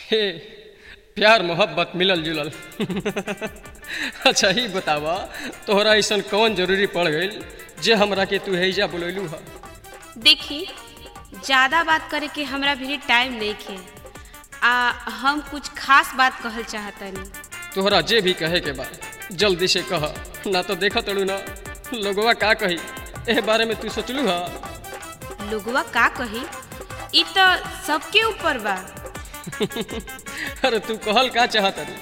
हे प्यार मोहब्बत मिलल जुलल अच्छा ही बतावा तोहरा ऐसन कौन जरूरी पड़ गई जे हमरा के तू हैजा बुलैलू ह देखी ज़्यादा बात करे के हमरा भी टाइम नहीं खे आ हम कुछ खास बात कहल चाहतनी तोहरा जे भी कहे के बा जल्दी से कह ना तो देखत तड़ू ना लोगवा का कही एह बारे में तू सोचलू हा लोगवा का कही ई तो सबके ऊपर बा अरे तू कहल का चाहत रे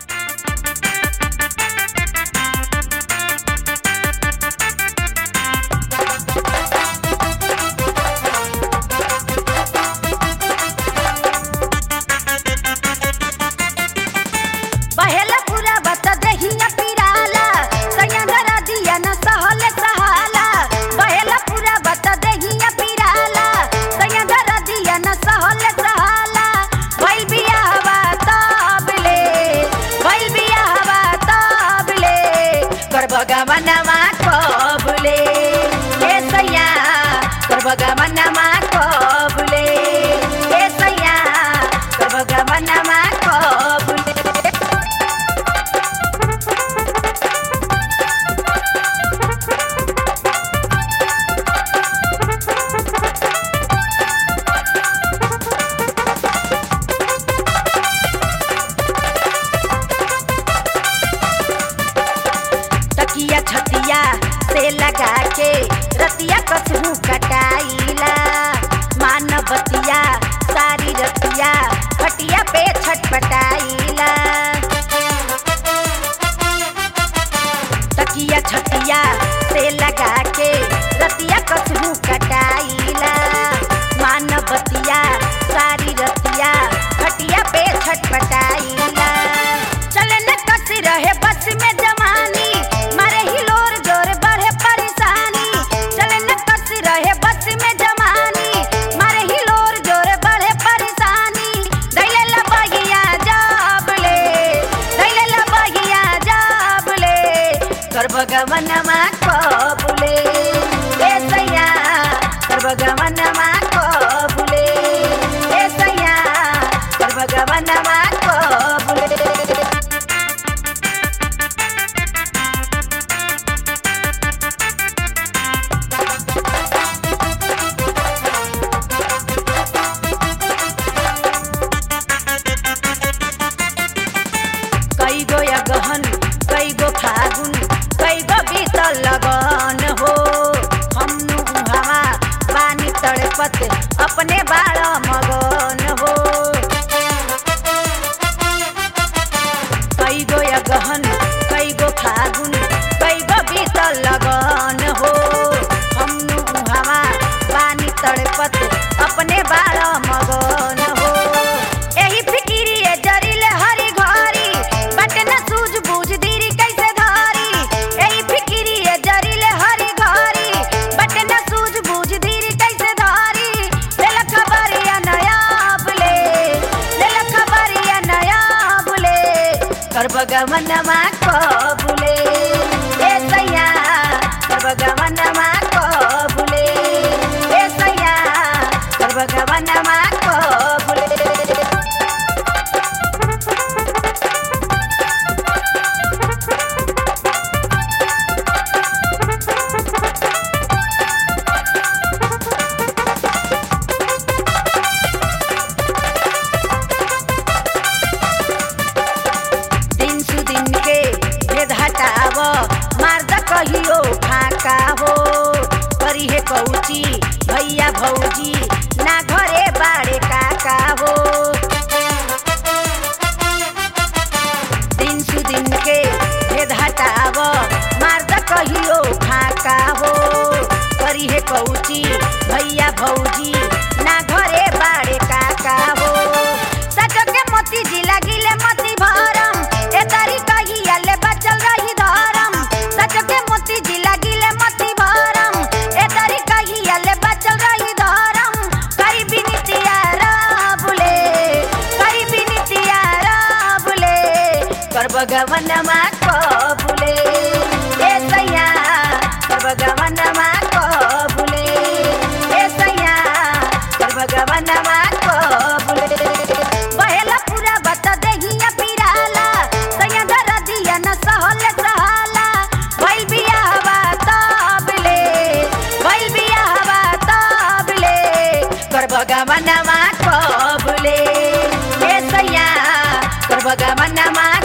बहेला पूरा बता दहिया पिराला सैयदरा दिया न सहल सहाला बहेला पूरा बता दहिया पिराला सैयदरा दिया न सहल सहाला भइल बियाहवा तबले भइल बियाहवा तबले कर भगवानमा कबले हे सैया कर भगवानमा कबले हे सैया कर भगवानमा कबले तकिया छतिया से लगा के रतिया कसहू कटाइला मानवतिया सारी रतिया खटिया पे छटपटाइला तकिया छतिया से लगा के रतिया कसहू कटाइला मानवतिया सारी रतिया खटिया पे छटपटाइला चले न कस रहे बस में जवानी मारे हिलोर जोर बढ़े परेशानी चले न कस रहे बस में जवानी मारे हिलोर जोर बढ़े परेशानी दैले लबगिया जाबले दैले लबगिया जाबले कर भगवनमा कबुले ए सैया कर भगवनमा कबुले ए सैया कर भगवनमा कबुले कई गो या गहन कई गो फागुन कई गो बीतल लगन हो हमनु हवा पानी तड़पत अपने बाल मगन हो कई गो या गहन कई गो फागुन कई गो बीतल लगन हो हमनु हवा पानी तड़पत अपने बाल मगन हो एही फिकिरिए जरिले हरी घरी बटे न सूझ बूझ दीरी कैसे धारी एही फिकिरिए जरिले हरी घरी बटे न सूझ बूझ दीरी कैसे धारी लेल खबरिया नया बुले लेल खबरिया नया बुले कर भगवनमा कबुले ए सैया कर भगवनमा कबुले ए सैया कर भगवनमा कबुले दिन सु दिन के भेद हटाव मार्द कहियो फाका हो करी हे कौची भैया भौजी ना घरे बाड़े काका हो दिन सु दिन के भेद हटाव मार्द कहियो फाका हो करी हे कौची भैया भौजी ना घरे बाड़े काका हो सचो के मोती जी लगिले मोती भरम ए तारी कहिया ले बचल रही धरम सचो के मोती जी लगिले मोती भरम ए तारी कहिया ले बचल रही धरम करी बिनतिया राबुले करी बिनतिया राबुले कर भगवनमा कबुले ए सैया कर भगवनमा कबुले ए सैया कर भगवनमा कबुले बहेला पूरा कर भगवानमा कबुले ए सैया कर भगवानमा